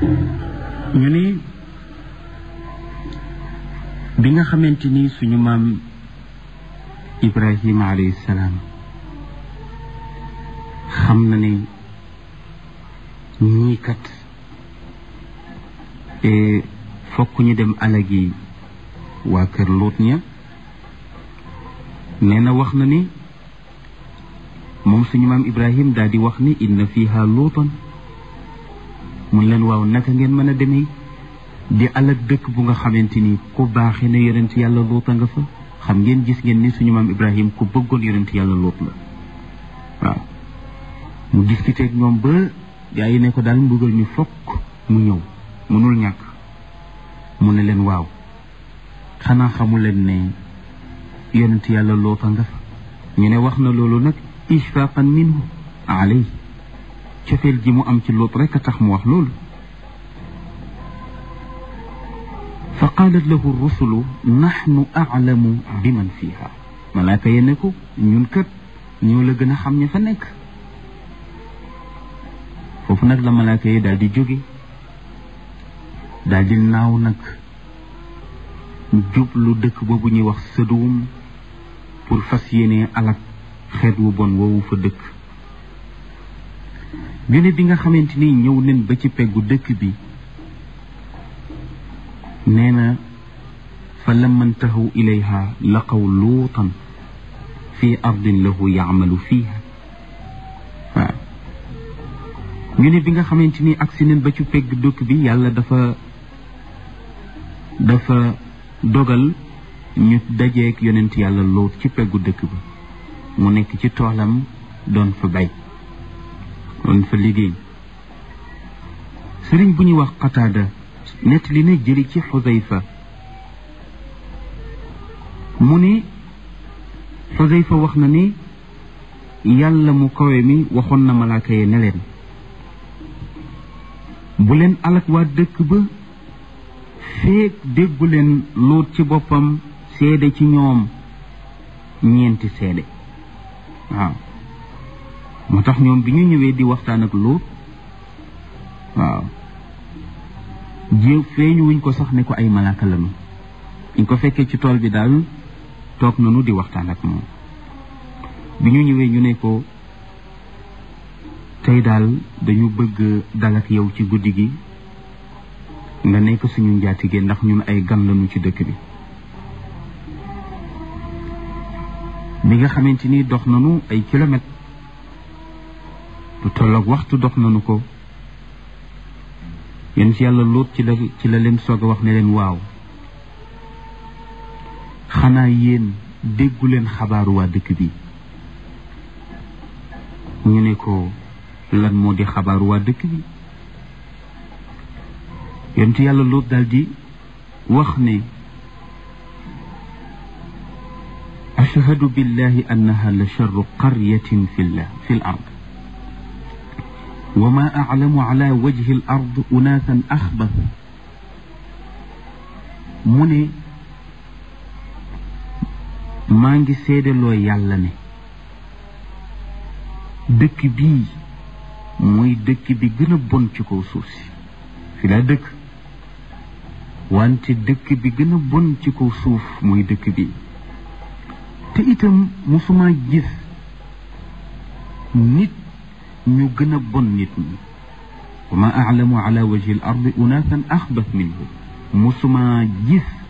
ñu ni bi nga xamante ni suñu maam Ibrahima alayhi salaam xam na ne ñii kat fokk ñu dem alagi waa kër Luut ña nee na wax na ni moom suñu maam Ibrahim daal di wax ni inna fiha luutan mun leen waaw naka ngeen mën a demee di alag dëkk bu nga xamante ni ku baaxee na yonent yàlla luuta nga fa xam ngeen gis ngeen ni suñu maam Ibrahim ku bëggoon yonent yàlla luut la waaw mu discuter ak ñoom ba gaa yi ne ko daal mbugal ñu fokk mu ñëw mënul ñàkk mu ne leen waaw xanaa xamu leen ne yonent yàlla luuta nga fa ñu ne wax na loolu nag ishfaqan minhu alay cofeel ji mu am ci luut rekk a tax mu wax loolu fa qaalat lahu rusulu naxnu aclamu bi man fiiha malaaka ye ne ko ñun kat ñoo la gën a xam ña fa nekk foofu nag la malaaka yi daal di jóge daal di naaw nag jublu dëkk boobu ñuy wax sëduwum pour fas yéene alak xeet wu bon woowu fa dëkk ñu ne bi nga xamante ni ñëw nen ba ci peggu dëkk bi nee na fa lamma ntahaw ilayha laqaw luutan fi ardin lahu yaamalu fiiha waaw ñu ne bi nga xamante ni agsi nen ba ci pegg dëkk bi yàlla dafa dafa dogal ñu dajeek yonent yàlla luut ci peggu dëkk bi mu nekk ci toolam doon fa bay doon fa liggéey sëriñ bu ñuy wax qataada nett li ne jëli ci xudayfa mu ni xudayfa wax na ni yàlla mu kawe mi waxoon na malaaka ye ne leen bu leen alak waa dëkk ba feek déggu leen luut ci boppam seede ci ñoom ñeenti seede waaw moo tax ñoom bi ñu ñëwee di waxtaan ak luut waaw jéem feeñu wuñ ko sax ne ko ay malaaka lañu ñu ko fekkee ci tool bi daal toog nañu di waxtaan ak moom bi ñu ñëwee ñu ne ko tey daal dañu bëgg dal ak yow ci guddi gi nga nekk suñu njaatige ndax ñun ay gan lañu ci dëkk bi bi nga xamante ni dox nañu ay kilomètres lu tolloog waxtu dox nañu ko yéen ci yàlla lóot ci la ci la leen soog a wax ne leen waaw xanaa yéen déggu leen xabaaru waa dëkk bi ñu ne ko lan moo di xabaaru waa dëkk bi yéen ci yàlla lóot daal di wax ne ashhadu billahi annaha la charru qaryatin fi llah fi l ard wa ma aclamu ala wajhi al ard unaasan axbas mu ne maa ngi seedaloo yàlla ne dëkk bii mooy dëkk bi gën a bon ci kaw suuf si fi laa dëkk wante dëkk bi gën a bon ci kaw suuf mooy dëkk bi te itam musuma gis nit ñu gën a bon nit ñi wa ma aclamu ala wajhi al ardi unaasan axbas minhu musuma gis